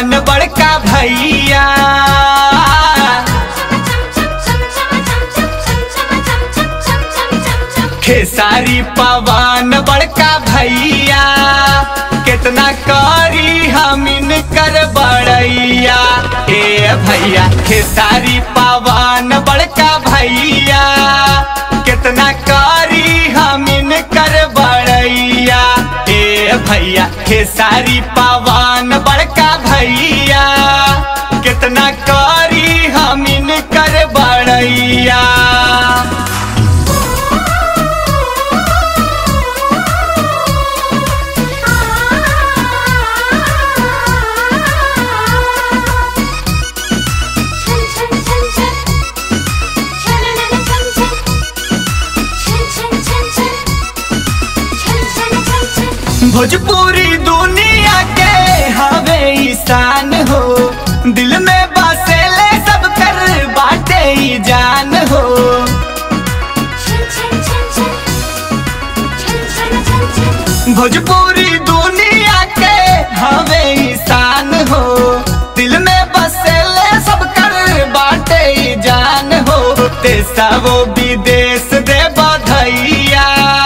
पवन बड़का भैया खेसारी पवन बड़का भैया कितना करी हमिन कर बड़ैया ए भैया खेसारी पवन बड़का भैया कितना करी हमिन कर बड़ैया ए भैया खेसारी पवन बड़का भैया कितना करी हमिन कर बड़ैया भोजपुरी दुनिया के हवे ईशान हो दिल में बसेले सब कर बाटे ही जान हो भोजपुरी दुनिया के हवे ईशान हो दिल में बसेले सब कर बाटे ही जान हो देशा वो विदेश दे बधैया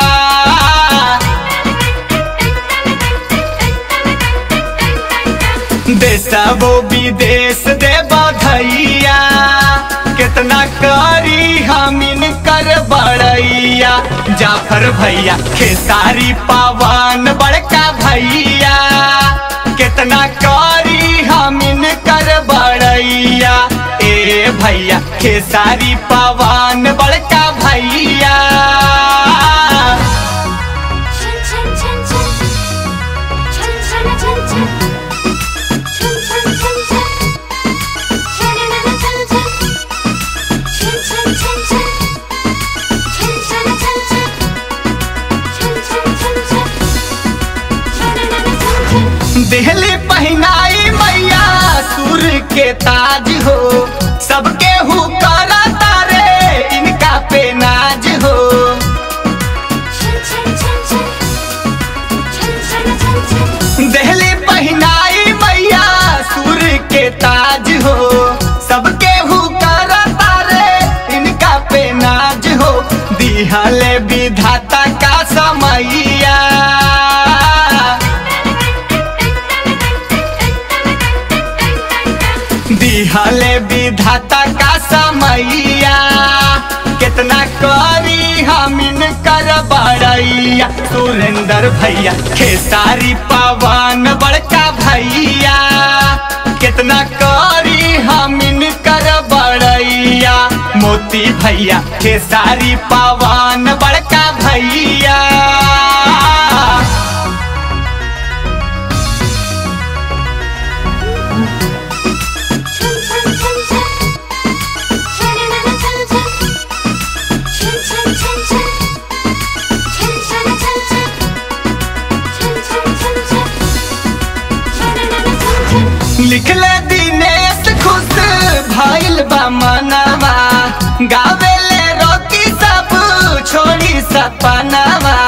देशा वो विदेश दे बधैया कितना करी हमिन कर बड़ैया जाफर भैया खेसारी पवन बड़का भैया कितना करी हमिन कर बड़ैया ए भैया खेसारी पवन बड़का भैया दिहली पहनाई मैया सुर के ताज हो सबके हु करा तारे इनका पे नाज हो दिहली पहनाई मैया सुर के ताज हो सबके हु करा तारे इनका पे नाज हो दिहले विधाता का समैया दिहले विधाता का समैया कितना करी हमिन कर बड़ैया सुरेंद्र भैया खेसारी पवन बड़का भैया कितना करी हमिन कर बड़ैया मोती भैया खेसारी पवन बड़का भैया लिखले दिनेश खुश भइल बा मनवा गावेले रोकी सब छोड़ी सपनावा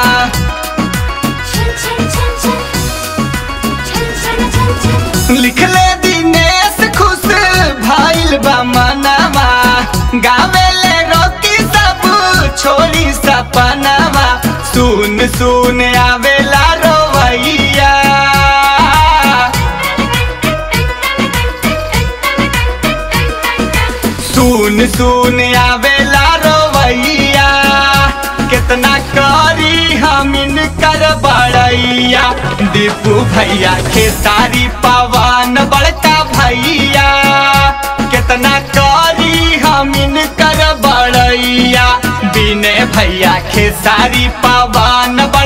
लिखले दिनेश खुश भइल बा मनवा गावेले रोकी सब छोड़ी सपनावा सुन सुन आवेला रोवैया सुन सुन आवेला रोवैया कितना करी हमिन कर बड़ैया दीपू भैया खेसारी पवन बड़का भैया कितना करी हमिन कर बड़ैया बिने भैया खेसारी पवन